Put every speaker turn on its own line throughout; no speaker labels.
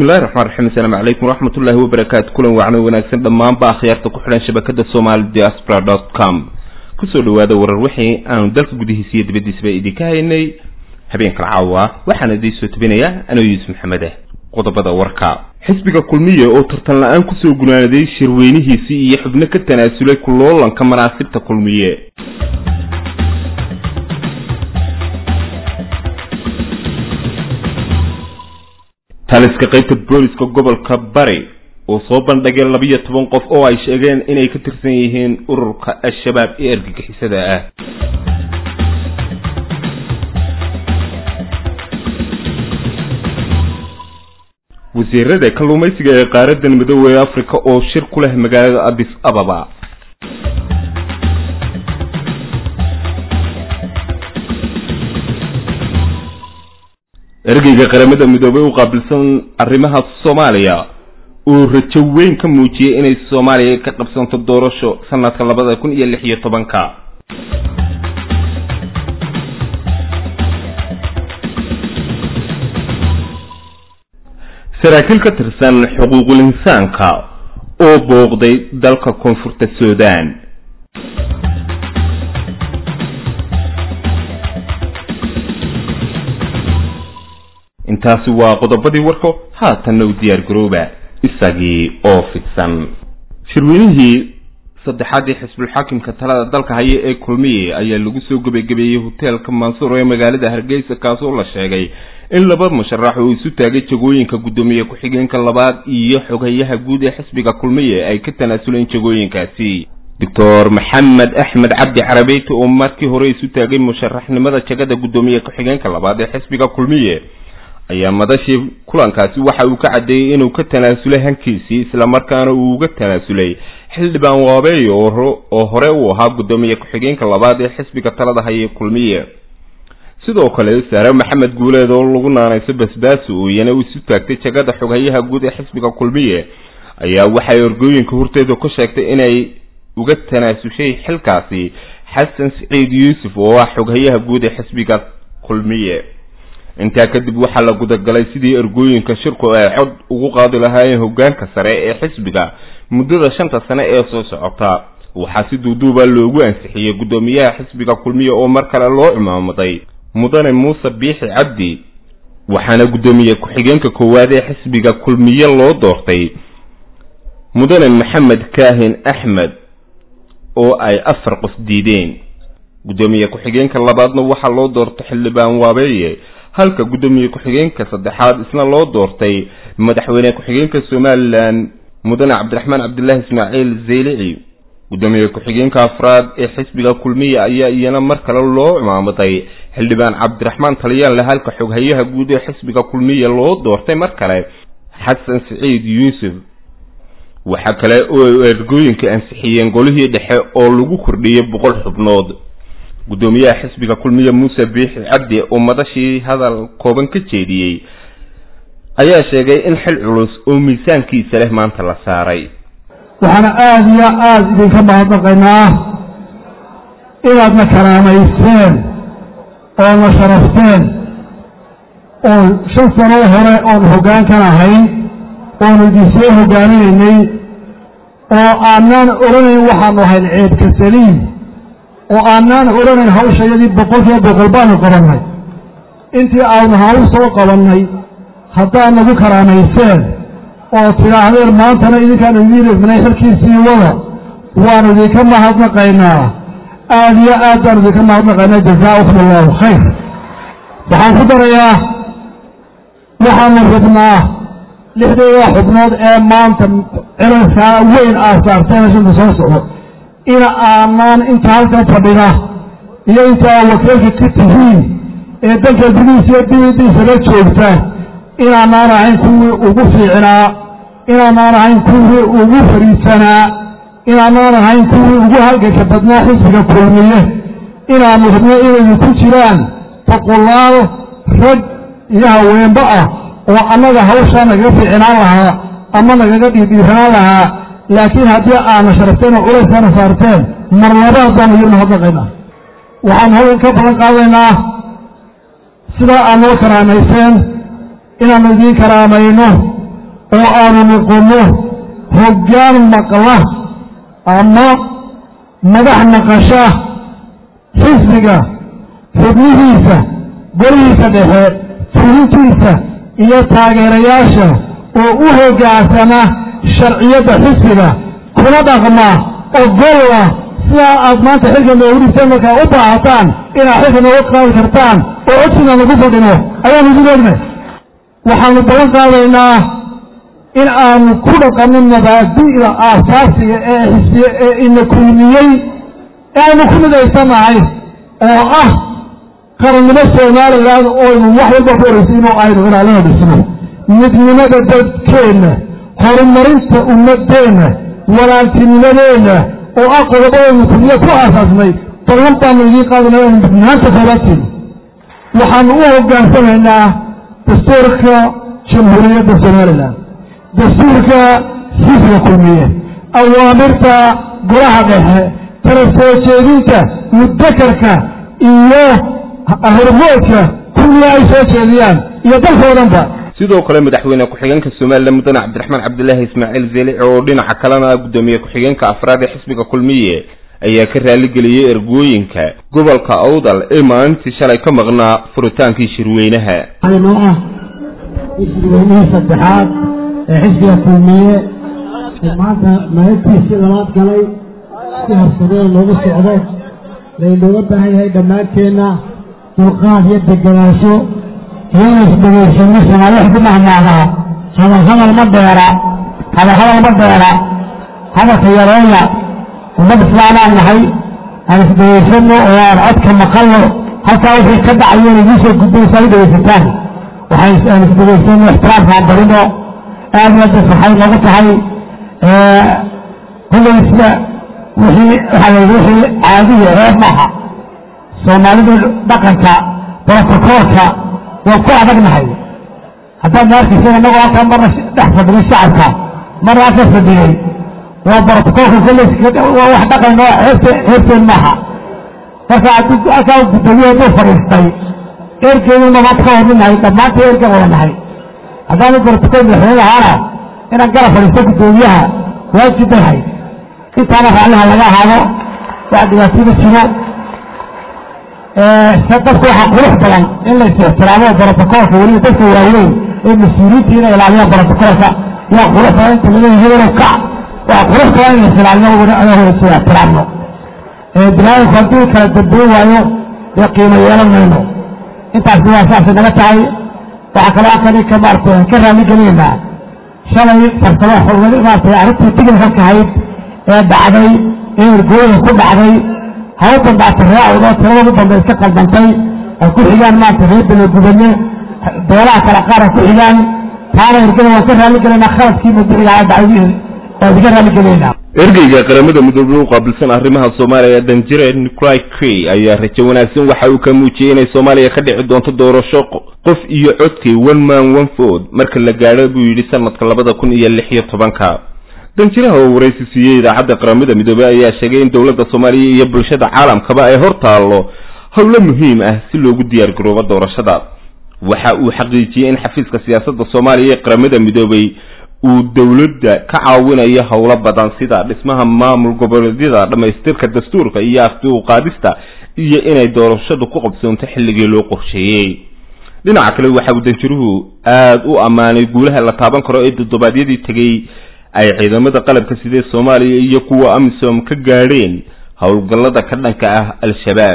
bismillahi raxmaan raxiim assalaamu calaykum waraxmatullaahi wabarakaatu kulan wacno wanaagsan dhammaanba akhyaarta ku xidhan shabakada somali diaspora dot com kusoo dhawaada warar wixii aanu dalka gudihiisa iyo dibaddiisaba idinka haynay habeenkan caawa waxaana idiin soo tabinayaa anoo yuusuf maxamed ah qodobada warka xisbiga kulmiye oo tartan la-aan kusoo gunaanaday shirweynihiisii iyo xubno ka tanaasulay kuloolanka manaasibta kulmiye taliska qaybta booliska gobolka bari oo soo bandhigay labiyo toban qof oo ay sheegeen inay ka tirsan yihiin ururka al-shabaab ee argagixisada ah wasiirada kalluumaysiga ee qaaradan midoobey africa oo shir ku leh magaalada addis ababa ergeyga qaramada midoobey u qaabilsan arrimaha soomaaliya uu rajo weyn ka muujiyey inay soomaaliya ka qabsanto doorasho sanadka labada kun iyo lix iyo tobanka saraakiil ka tirsan xuquuqul insaanka oo booqday dalka koonfurta sudan intaasi waa qodobadii warko haatanna u diyaar garooba isagii oo fidsan shirweynihii saddexaadii xisbulxaakimka talada dalka haya ee kulmiye ayaa lagu soo gebagabeeyey hoteelka mansuur ee magaalada hargeysa kaasoo la sheegay in laba musharax oo isu taagay jagooyinka guddoomiye ku-xigeenka labaad iyo xogayaha guud ee xisbiga kulmiye ay ka tanaasuleen jagooyinkaasi doctor maxamed axmed cabdi carabeyte oo markii hore isu taagay musharaxnimada jagada guddoomiye ku-xigeenka labaad ee xisbiga kulmiye ayaa madashii kulankaasi waxa uu ka caddeeyey inuu ka tanaasulay hankiisii islamarkaana uu uga tanaasulay xildhibaan waabeey oo hore uu ahaa guddoomiye ku-xigeenka labaad ee xisbiga talada haya kulmiye sidoo kale saare maxamed guuleed oo lagu naanayso basbaaso oo iyana isu taagtay jagada xoghayaha guud ee xisbiga kulmiye ayaa waxay orgooyinka horteeda ku sheegtay inay uga tanaasushay xilkaasi xasan siciid yuusuf oo ah xoghayaha guud ee xisbiga kulmiye intaa kadib waxaa la gudagalay sidii ergooyinka shirku ay cod ugu qaadi lahaayeen hogaanka sare ee xisbiga muddada shanta sane ee soo socota waxaa si duuduuba loogu ansixiyey guddoomiyaha xisbiga kulmiye oo mar kale loo cimaamaday mudane muuse biixi cabdi waxaana guddoomiye ku-xigeenka koowaad ee xisbiga kulmiye loo doortay mudane maxamed kaahin axmed oo ay afar qof diideen guddoomiye ku-xigeenka labaadna waxaa loo doortay xildhibaan waabeeye halka guddoomiye ku-xigeenka saddexaad isna loo doortay madaxweyne ku-xigeenka somalilan mudane cabdiraxmaan cabdilaahi ismaaciil zeylici guddoomiye ku-xigeenka afraad ee xisbiga kulmiye ayaa iyana mar kale loo cimaamaday xildhibaan cabdiraxmaan talyaanle halka xoghayaha guud ee xisbiga kulmiye loo doortay mar kale xasan siciid yuusuf waxaa kale oo ergooyinka ansixiyeen golihii dhexe oo lagu kordhiyey boqol xubnood guddoomiyaha xisbiga kulmiye muuse biixi cabdi oo madashii hadal kooban ka jeediyey ayaa sheegay in xil culus oo miisaankiisa leh maanta la saaray
waxaana aada iyo aada idinka mahadnaqaynaa inaadna karaamaysteen oodna sharafteen oo shan sano hore oon hoggaankan ahayn oonu idinsoo hoggaaminaynay oo aanaan odhanayn waxaanu ahayn ceebka saliim oo aanaan odhanayn hawshayadii boqolkiiba boqol baanu qabannay intii aanu hawl soo qabannay haddaad nagu karaamayseen oo tidhaahdeen maantana idinkaanu idiin ifnay xilkiisii wada waanu idinka mahadnaqaynaa aada iyo aad baanu idinka mahadnaqaynaa jazaakum allahu khayr waxaan ku darayaa waxaanu rabnaa lixdeeda xubnood ee maanta cilalkaa weyn aad saarteen shanta soo socdo in aanaan inta halkan fadhida iyo intaa wakiilka ka tihiin ee dalka gudihiisa iyo dibadiisa la joogta inaanaan ahayn kuwii ugu fiicnaa inaanaan ahayn kuwii ugu fariisanaa inaanaan ahayn kuwii ugu halganka badnaa xisbiga kulmiye inaanu rabno inaynu ku jiraan boqolaal rag iyo haweenba ah oo annaga hawshaa nagaga fiicnaan lahaa ama nagaga dhiidhiiranaan lahaa laakiin haddii aana sharafteen oo culayskaana saarteen mar labaad baanu idin mahadnaqaynaa waxaan halkan ka balan qaadaynaa sidaa aad noo karaamayseen inaannu idiin karaamayno oo aanu noqonno hoggaan maqla ama madax naqasha xisbiga xubnihiisa golihiisa dhexe fulintiisa iyo taageerayaasha oo u hoggaansama sharciyadda xisbiga kuna dhaqma ogolla sidaa aad maanta xilka nooguriseen markaa u baahataan inaad xilka nooga qaadi kartaan oo codsiina nagu fadhino ayaanu idin ognay waxaanu balan qaadaynaa in aanu ku dhaqanno mabaadi'da aasaasiga ee xisbiye ee ina kulmiyey ee aynu ku midaysannahay oo ah qarannimo somalilan oynu wax walba ku horaysa inuu aynu ilaalina dhisno midnimada dadkeenna horumarinta ummadeenna walaaltinimadeenna oo ah qodobadaynu kulmiye ku aasaasnay ballan baanu idiin qaadana aynu midnaanta koobaadkeena waxaanu u hoggaansamaynaa dastuurka jamhuuriyadda somalilan dastuurka xisbiga kulmiye awaamirta golaha dhexe kala soo jeedinta mudakarka iyo hormoodka kulmiye ay soo jeediyaan iyo dalkao dhan ba
sidoo kale madaxweyne ku-xigeenka somalilan mudane cabdiraxmaan cabdilaahi ismaaciil zeelici oo dhinaca kalena guddoomiye ku-xigeenka afraad ee xisbiga kulmiye ayaa ka raaligeliyey ergooyinka gobolka awdal ee maalintii shalay ka maqnaa furitaankii shirweynaha
noo ah xisbigii saddexaad ee xisbiga kulmiye ee maanta maalintiisii labaad galay si horsadada loogu socdo laynooga baahan yahay dhammaanteenna dulqaad iyo deganaansho iyana isdhegaysano soomaali wax ku mahmaadaa hadal hadal ma dheera hadal hadal ma dheera hadalka yareeya ummad islaamaan nahay aan isdhegaysano oo aan codka maqalno halkaa wixii ka dhacayo idiin soo gudbaysa ay dhegaysataan waxay aan isdhegaysano ixtiraamkaan barino aad iyo aad farxay noogu tahay kollaysa wixii waxaa la wixii caadiya reer maaha soomaalidu dhaqanka brotokoolka waa ku adagnahay haddaad ma arkaysa inagoo halkaa marna dhex fadhiyay shacabka marna halka fadhiyey waa brotokoolka kollaysa waa wax dhaqan oo heerse heerteen maaha marka haddii halkaa guddoomiye hadduu fadhiistay eerkeeduna maad ka horminahay dhammaanta eerka wada nahay haddaanu brotokool madaxweyne lahaana inaan garab fadhiisto guddoomiyaha waajib bay hayd intaana raalliha laga ahaado wax dhibaatoma jiro dadku waxaa qurux badan in la is ixtiraamo brotokoolka weliba dadka waaweyn ee mas-uuliyiinta inay ilaaliyaan brotokoolka yaa qurux badan inta laga hebelo kac waa qurux badan in la is ilaaliyo is ixtiraamno binaadamku hadduu kala dambeyn waayo dee qiimo yeelan mayno intaasi waa saasay naga tahay waxaa kaloo halkani ka maarata ka raali gelinaynaa shalay farsamo xulwadi maarata arrintii tigilka ahayd ee dhacday ee ergooyinka ku dhacday haw dambaata raacoodo tirada ugu dambe iska qaldantay ay ku xigaan maarata reer bene gubane beelaha kale qaar ay ku xigaan taana ergada waan ka raali gelaynaa khaladkii mudicigaa dhacday waan iga raali gelaynaa
ergeyga qaramada midoobey u qaabilsan arrimaha soomaaliya danjire nicolai crey ayaa rajo wanaagsan waxa uu ka muujiyey inay soomaaliya ka dhici doonto doorasho qof iyo codkii one man one vote marka la gaadho buu yidhi sanadka labada kun iyo lix iyo tobanka danjiraha oo waraysi siiyey idaacadda qaramada midoobey ayaa sheegay in dowladda soomaaliya iyo bulshada caalamkaba ay hor taallo howlo muhiim ah si loogu diyaar garoobo doorashada waxa uu xaqiijiyey in xafiiska siyaasadda soomaaliya ee qaramada midoobey uu dowladda ka caawinayo howlo badan sida dhismaha maamul goboleedyada dhammaystirka dastuurka iyo afti u qaadista iyo inay doorashadu ku qabsoonto xilligii loo qorsheeyey dhinaca kale waxa uu danjiruhu aada u ammaanay guulaha la taaban karo ee toddobaadyadii tegey ay ciidamada qalabka sidee soomaaliya iyo kuwa amisom ka gaadheen howlgallada ka dhanka ah al-shabaab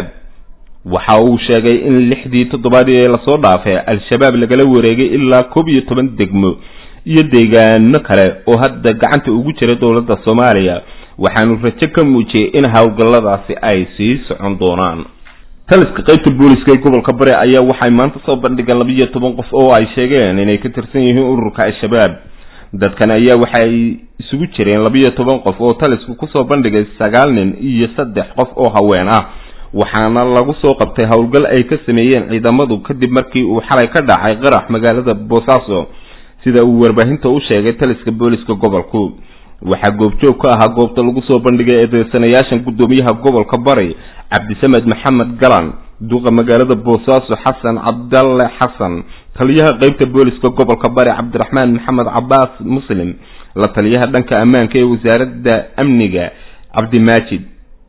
waxa uu sheegay in lixdii toddobaadii ee lasoo dhaafay al-shabaab lagala wareegay ilaa koob iyo toban degmo iyo deegaano kale oo hadda gacanta ugu jira dowladda soomaaliya waxaanu rajo ka muujiyey in howlgalladaasi ay sii socon doonaan taliska qaybta booliska ee gobolka bari ayaa waxay maanta soo bandhigeen labiiyo toban qof oo ay sheegeen inay ka tirsan yihiin ururka al-shabaab dadkan ayaa waxay isugu jireen labiiyo toban qof oo talisku kusoo bandhigay sagaal nin iyo saddex qof oo haween ah waxaana lagu soo qabtay howlgal ay ka sameeyeen ciidamadu kadib markii uu xalay ka dhacay qarax magaalada boosaaso sida uu warbaahinta u sheegay taliska booliska gobolku waxaa goobjoog ka ahaa goobta lagu soo bandhigay eedeysanayaashan guddoomiyaha gobolka bari cabdisamed maxamed galan duqa magaalada boosaaso xasan cabdalle xasan taliyaha qeybta booliska gobolka bari cabdiraxmaan maxamed cabaas muslim la taliyaha dhanka ammaanka ee wasaaradda amniga cabdimaajid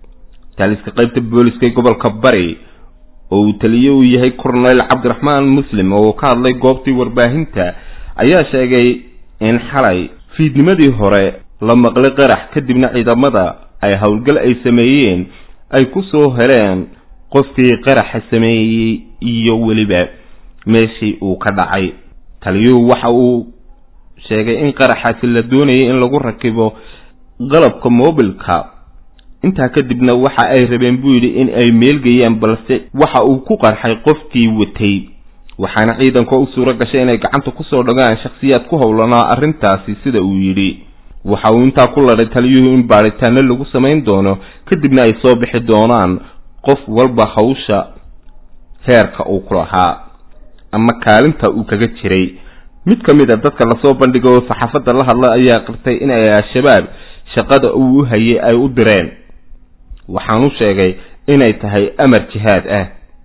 taliska qeybta booliska ee gobolka bari oo uu taliye uu yahay cornel cabdiraxmaan muslim oo ka hadlay goobtii warbaahinta ayaa sheegay in xalay fiidnimadii hore la maqlay qarax kadibna ciidamada ay howlgal ay sameeyeen ay ku soo heleen qofkii qaraxa sameeyey iyo weliba meeshii uu ka dhacay taliyuhu waxa uu sheegay in qaraxaasi la doonayay in lagu rakibo qalabka mobilka intaa kadibna waxa ay rabeen buu yidhi in ay meelgeyaan balse waxa uu ku qarxay qofkii watay waxaana ciidanka u suuro gashay inay gacanta kusoo dhagaan shakhsiyaad ku howlanaa arrintaasi sida uu yidhi waxa uu intaa ku ladhay taliyuhu in baadhitaano lagu samayn doono kadibna ay soo bixi doonaan qof walba hawsha heerka uu ku lahaa ama kaalinta uu kaga jiray mid ka mid a dadka lasoo bandhigay oo saxaafadda la hadla ayaa qirtay in ay al-shabaab shaqada uu u hayay ay u direen waxaanu sheegay inay tahay amar jihaad ah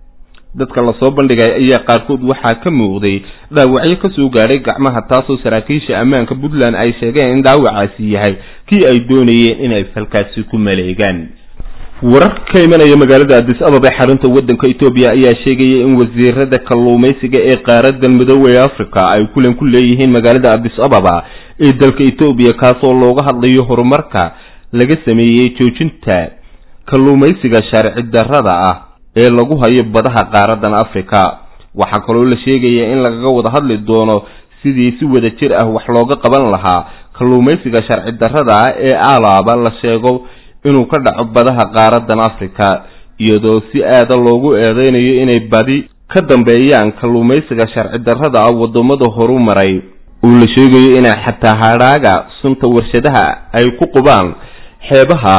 dadka lasoo bandhigay ayaa qaarkood waxaa ka muuqday dhaawacyo kasoo gaadhay gacmaha taasoo saraakiisha ammaanka puntland ay sheegeen in dhaawacaasi yahay kii ay doonayeen inay falkaasi ku maleegaan warar ka imanaya magaalada addis ababa ee xarunta waddanka etoobiya ayaa sheegaya in wasiirada kalluumaysiga ee qaaradan midoobey africa ay kulan ku leeyihiin magaalada addis ababa ee dalka etoobiya kaasoo looga hadlayo horumarka laga sameeyey joojinta kalluumaysiga sharci darrada ah ee lagu hayo badaha qaaradan africa waxaa kaloo la sheegaya in lagaga wada hadli doono sidii si wada jir ah wax looga qaban lahaa kalluumaysiga sharci darrada ah ee alaaba la sheego inuu ka dhaco badaha qaaradan africa iyadoo si aada loogu eedeynayo inay badi ka dambeeyaan kalluumaysiga sharci darrada ah waddamada horu maray uu la sheegayo inay xataa hadhaaga sunta warshadaha ay ku qubaan xeebaha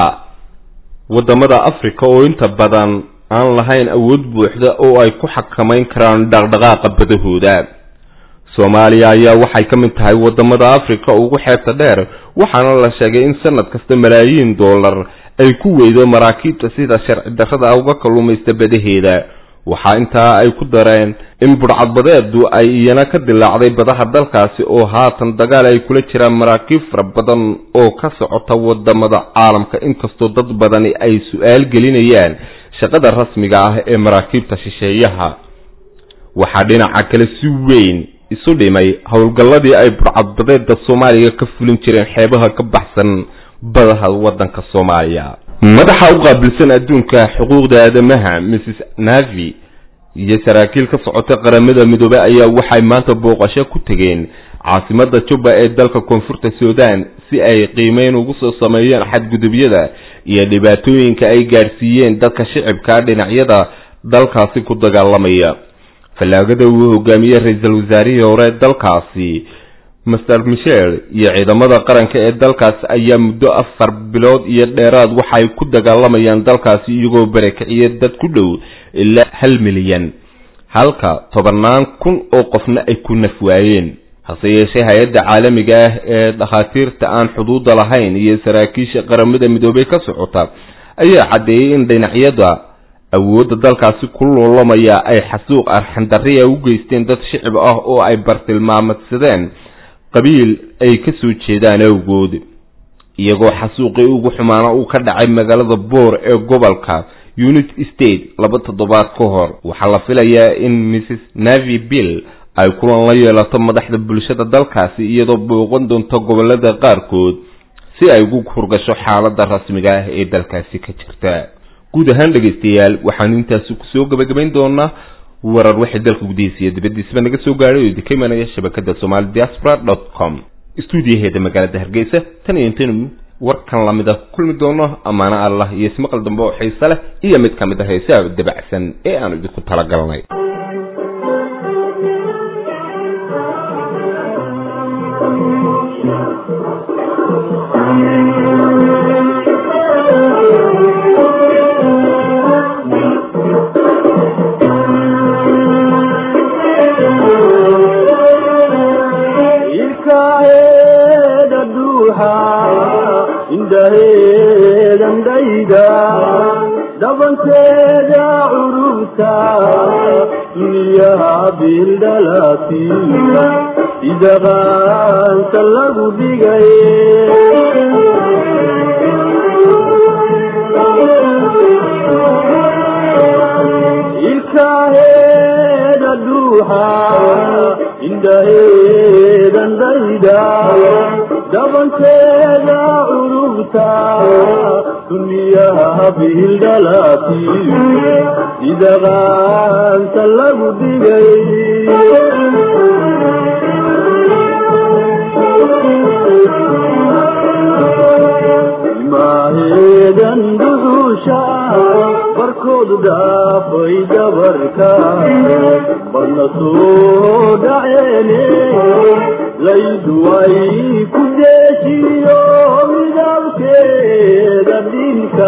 waddamada africa oo inta badan aan lahayn awood buuxda oo ay ku xakamayn karaan dhaqdhaqaaqa badahooda soomaaliya ayaa waxay ka mid tahay waddamada africa ugu xeebta dheer waxaana la sheegay in sanad kasta malaayiin dollar ay ku weydo maraakiibta sida sharci darrada uga kalluumaysta badaheeda waxaa intaa ay ku dareen in budhcadbadeedu ay iyana ka dilaacday badaha dalkaasi oo haatan dagaal ay kula jiraan maraakiib fara badan oo ka socota waddamada caalamka inkastoo dad badani ay su-aal gelinayaan shaqada rasmiga ah ee maraakiibta shisheeyaha waxaa dhinaca kale si weyn isu dhimay howlgalladii ay budhcadbadeeda soomaaliya ka fulin jireen xeebaha ka baxsan badaha waddanka soomaaliya madaxa u qaabilsan adduunka xuquuqda aadamaha mrs navi iyo saraakiil ka socota qaramada midoobe ayaa waxay maanta booqasho ku tegeen caasimada juba ee dalka koonfurta sudan si ay qiimeyn ugu soo sameeyeen xadgudubyada iyo dhibaatooyinka ay gaadhsiiyeen dadka shicibka dhinacyada dalkaasi ku dagaalamaya fallaagada uu hogaamiyey ra-iisul wasaarihii hore dalkaasi master michel iyo ciidamada qaranka ee dalkaasi ayaa muddo afar bilood iyo dheeraad waxay ku dagaalamayaan dalkaasi iyagoo barakiciya dad ku dhow ilaa hal milyan halka tobannaan kun oo qofna ay ku naf waayeen hase yeeshee hay-adda caalamiga ah ee dhakhaatiirta aan xuduudda lahayn iyo saraakiisha qaramada midoobey ka socota ayaa caddeeyey in dhinacyada awoodda dalkaasi ku loolamaya ay xasuuq arxandarriya u geysteen dad shicib ah oo ay bartilmaamadsadeen qabiil ay ka soo jeedaan awgood iyagoo xasuuqii ugu xumaana uu ka dhacay magaalada boor ee gobolka unit state laba toddobaad ka hor waxaa la filayaa in mrs navi bill ay kulan la yeelato madaxda bulshada dalkaasi iyadoo booqan doonto gobolada qaarkood si ay ugu hurgasho xaaladda rasmiga ah ee dalkaasi ka jirta guud ahaan dhegaystayaal waxaanu intaasi kusoo gabagabayn doonaa warar waxay dalka gudihiisa iyo dibaddiisaba naga soo gaadhay oo idinka imanaya shabakada somali diaspora dot com stuudiyaheeda magaalada hargeysa tan iyo intaynu warkan lamid a kulmi doono ammaano allah iyo ismaqal dambe oo xiise leh iyo mid ka mid ah heesaha dabacsan ee aanu idinku talagalnay
dhabanteeda curubta duniyaha bildhalati sida qaanta lagu dhigay ilkaheeda dhuuxa indhaheedan dayda dhabanteeda curubta duniyaha bildhalati sida qaanta lagu dhigay maaheedan dhuxusha barkoodu dhaafay dabarka barna soo dhaceene laydu ay ku deeshiyo midabkeeda dhinka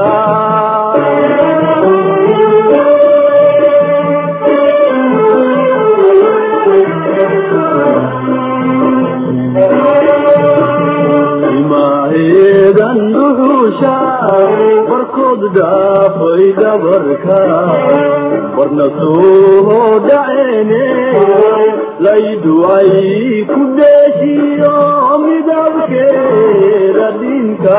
maaheedan dhuxusha barkood dhaafay dabarka barna soo dhaceene laydu ay ku deeshiyo midabkeeda dhinka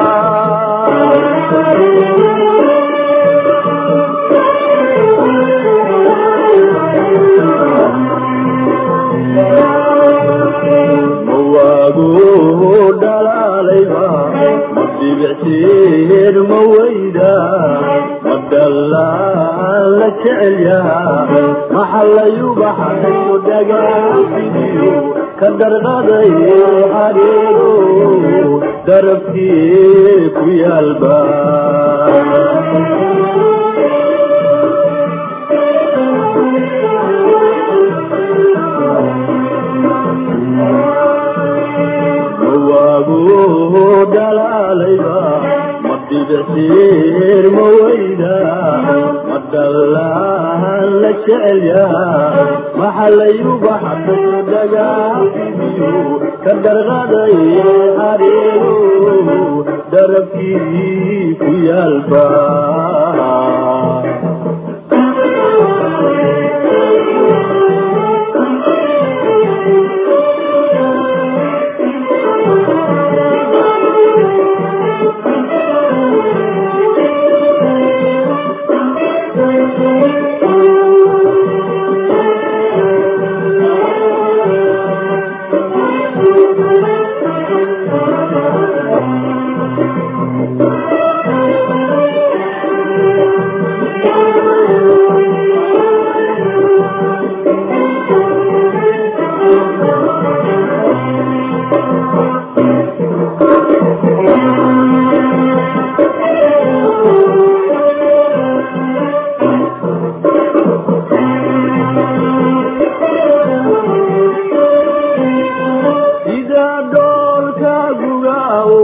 mawaago dhalaalayba ma dhibicteed ma weyda ma dhallaan la jecel yaha maxallayubaxayo dhagaafidiyo ka darqaday xadheego darabkii ku yaalba mawaago dhalaalayba ma dhibicteed ma weyda ma dhallaan la jecel yaha maxallayubaxayo dhagaafidiyo ka darqaday xadheego darabkii ku yaalba sida dhoolka gugaawo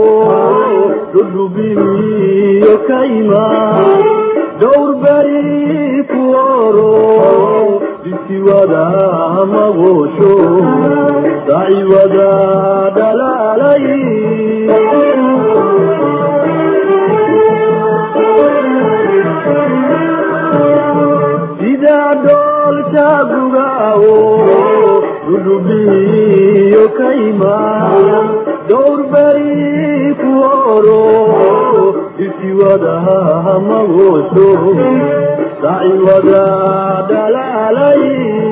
dhudhubiyo kayma dhowr beri ku oro bisiwada magoosho daciwada dhalaalay sida dhoolka gugaawo dhudhubiyo kayma dhowr beri ku oro bisiwada magoosho daciwada dhalaalay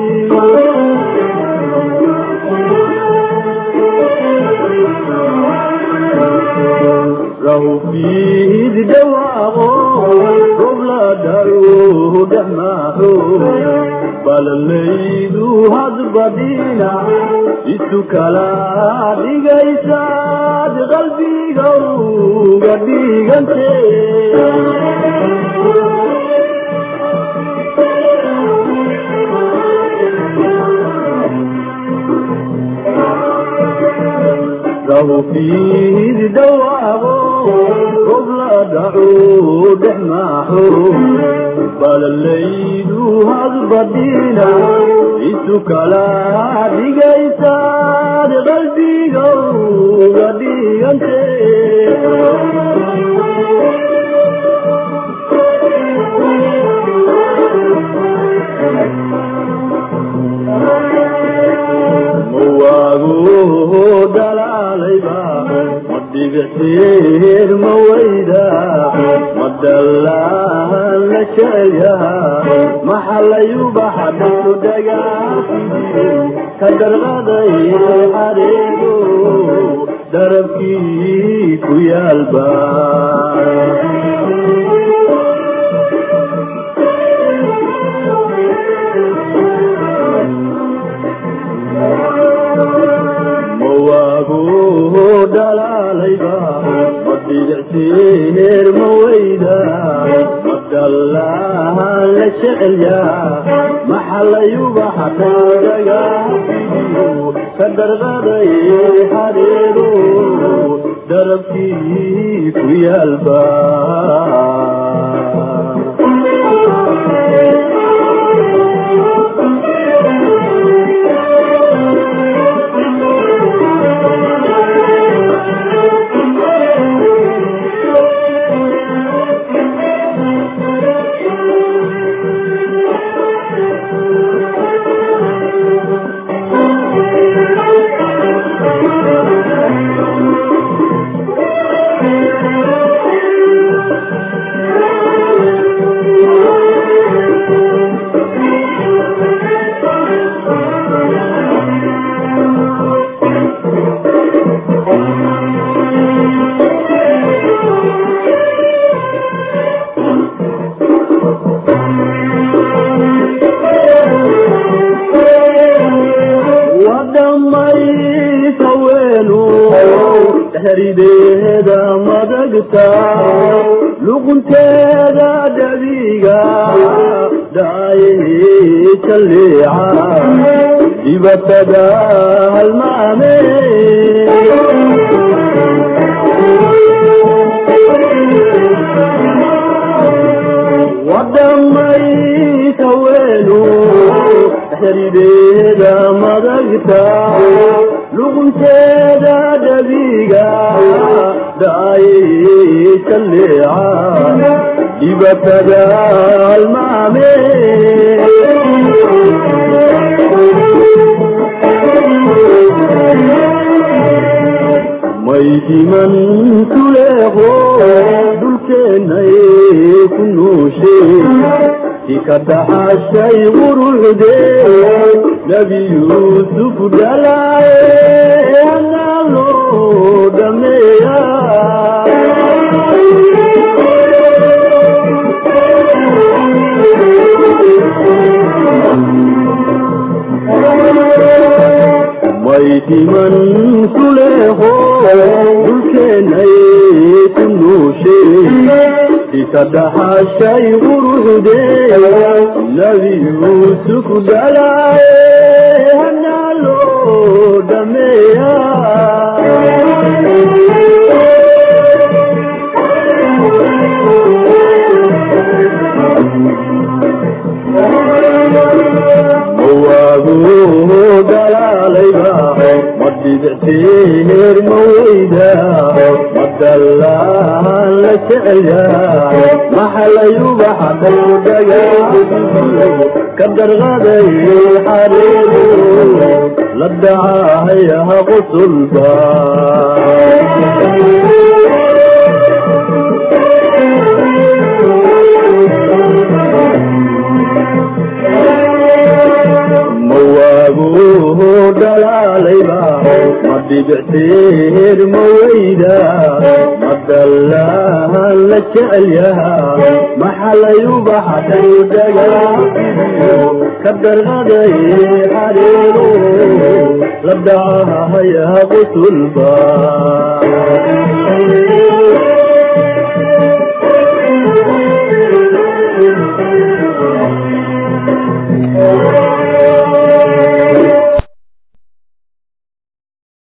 lahu fiid dhawaaqo rob la dhayo dhamaaxo balalaydu hadbadina isu kala dhigaysaad qalbiga uga dhigante lahu fiid dhawaaqo rob la dhaco dhexmaaxo balalaydu hadbadina isu kala dhigaysaad qalbiga uga dhigante madiicsiir ma weyda madallaan la jeeyaha maxalayubaxa dhaku dhagaafidii ka darqaday xareedo darabkii ku yaalba mawaagu dhalaalayba madidicsiir ma weyda madallaan la jecelyaa maxalayubaxa dhagaafidii ka darqaday xareedo darabkii ku yaalba wadhamaysa weenu herideeda madagta luqunteeda dhabiga dhaaye jalleeca dibatada halmaame wadhamaysa weenu herideeda madagta luqunteeda dhabiga dhaaye jalleeca dibatada halmaame maydiman tuleeqo dhulkeennay ku nuushe si ka dhaxashay quruxde nebi yuusuf dhalaaye hanaa loo dhameeya maydiman tuleeqo dhulkeennay ku nuushe sika dhaxashay quruxde nebi yuusuf dhalaaye hanaa loo dhameeya mawaagu dhalaalayba madidicsiir ma weyda madallaan la jecelyaa maxalayubaxa dhowdhaga ka darqaday xareedo la dhacahayaha qusulba mawaagu dhalaalayba madidicsiir ma weyda madallaan la jecelyaha maxalayubaxa dhowdhaga ka darqaday xareedo la dhacahayaha qusulba